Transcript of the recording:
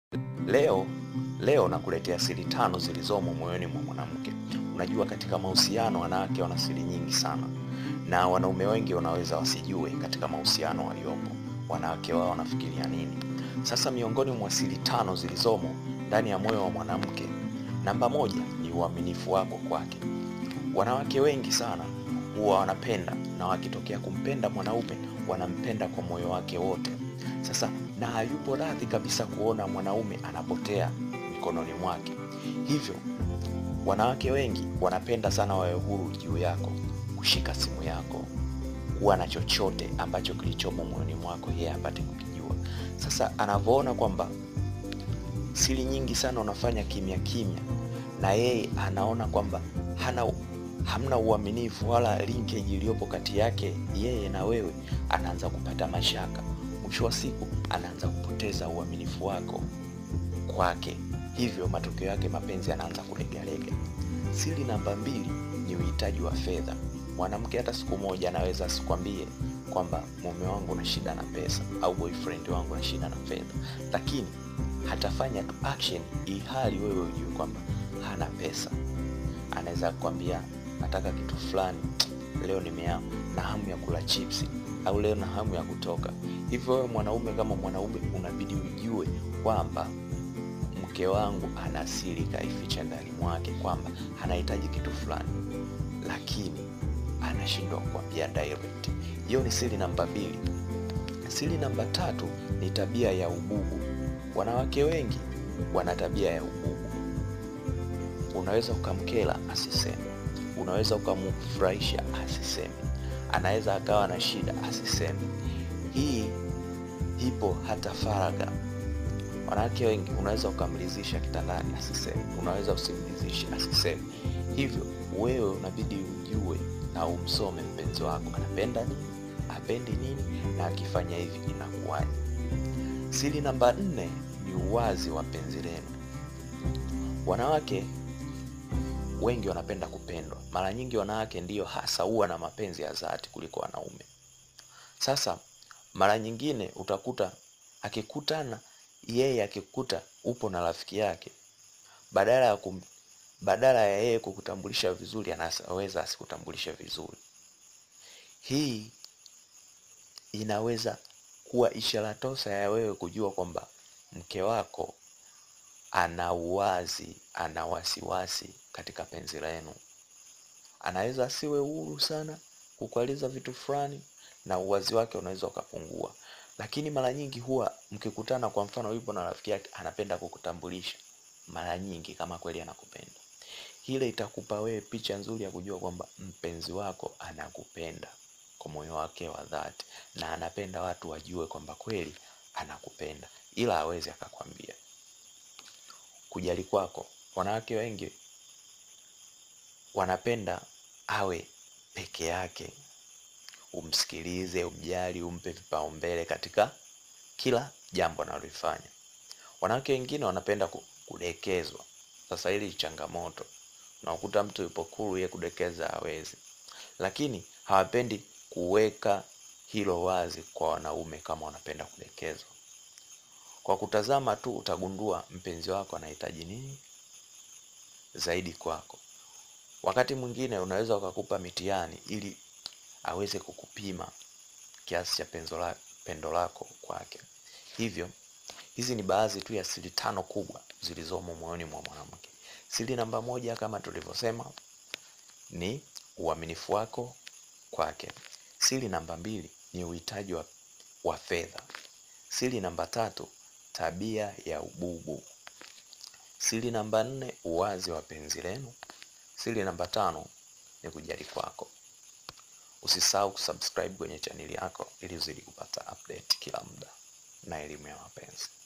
Leo leo nakuletea siri tano zilizomo moyoni mwa mwanamke. Unajua, katika mahusiano wanawake wana siri nyingi sana, na wanaume wengi wanaweza wasijue katika mahusiano waliopo wanawake wao wanafikiria nini. Sasa, miongoni mwa siri tano zilizomo ndani ya moyo wa mwanamke, namba moja ni uaminifu wako kwake. Wanawake wengi sana huwa wanapenda na wakitokea kumpenda mwanaume wanampenda kwa moyo wake wote. Sasa na hayupo radhi kabisa kuona mwanaume anapotea mikononi mwake. Hivyo wanawake wengi wanapenda sana wawe huru juu yako, kushika simu yako, kuwa na chochote ambacho kilichomo moyoni mwako yeye apate kukijua. Sasa anavyoona kwamba siri nyingi sana unafanya kimya kimya, na yeye anaona kwamba hana hamna uaminifu wala linkage iliyopo kati yake yeye na wewe, anaanza kupata mashaka. Mwisho wa siku anaanza kupoteza uaminifu wako kwake, hivyo matokeo yake mapenzi yanaanza kulegalega. Siri namba mbili ni uhitaji wa fedha. Mwanamke hata siku moja anaweza asikwambie kwamba mume wangu na shida na pesa au boyfriend wangu na shida na fedha, lakini hatafanya tu action ihali wewe ujue kwamba hana pesa. Anaweza kukwambia nataka kitu fulani leo, nimea na hamu ya kula chipsi au leo na hamu ya kutoka. Hivyo wewe mwanaume, kama mwanaume, unabidi ujue kwamba mke wangu ana siri kaificha ndani mwake, kwamba anahitaji kitu fulani, lakini anashindwa kukwambia direct. Hiyo ni siri namba mbili. Siri namba tatu ni tabia ya ububu. Wanawake wengi wana tabia ya ububu. Unaweza ukamkela asiseme, unaweza ukamfurahisha asiseme, anaweza akawa na shida asiseme. Hii ipo hata faragha. Wanawake wengi unaweza ukamridhisha kitandani asiseme, unaweza usimridhishe asiseme. Hivyo wewe unabidi ujue na umsome mpenzi wako anapenda nini, apendi nini, na akifanya hivi inakuwaje. Siri namba nne ni uwazi wa penzi lenu. Wanawake wengi wanapenda kupendwa. Mara nyingi wanawake ndiyo hasa huwa na mapenzi ya dhati kuliko wanaume. Sasa mara nyingine utakuta akikutana yeye akikuta upo na rafiki yake, badala ya kum, badala ya yeye kukutambulisha vizuri, anaweza asikutambulishe vizuri. Hii inaweza kuwa ishara tosa ya wewe kujua kwamba mke wako ana uwazi, ana wasiwasi katika penzi lenu. Anaweza asiwe huru sana kukueleza vitu fulani, na uwazi wake unaweza ukapungua. Lakini mara nyingi huwa mkikutana, kwa mfano, yupo na rafiki yake, anapenda kukutambulisha mara nyingi kama kweli anakupenda. Ile itakupa wewe picha nzuri ya kujua kwamba mpenzi wako anakupenda kwa moyo wake wa dhati, na anapenda watu wajue kwamba kweli anakupenda, ila hawezi akakwambia. Kujali kwako, wanawake wengi wanapenda awe peke yake, umsikilize, umjali, umpe vipaumbele katika kila jambo analolifanya. Wanawake wengine wanapenda kudekezwa. Sasa hili changamoto, unakuta mtu yupo kuru, yeye kudekeza hawezi, lakini hawapendi kuweka hilo wazi kwa wanaume kama wanapenda kudekezwa. Kwa kutazama tu utagundua mpenzi wako anahitaji nini zaidi kwako. Wakati mwingine unaweza ukakupa mitihani ili aweze kukupima kiasi cha penzo la, pendo lako kwake. Hivyo hizi ni baadhi tu ya siri tano kubwa zilizomo moyoni mwa mwanamke. Siri namba moja kama tulivyosema ni uaminifu wako kwake. Siri namba mbili ni uhitaji wa, wa fedha. Siri namba tatu tabia ya ububu. Siri namba nne uwazi wa penzi lenu. Siri namba tano ni kujali kwako. Usisahau kusubscribe kwenye chaneli yako ili uzidi kupata update kila muda na elimu ya mapenzi.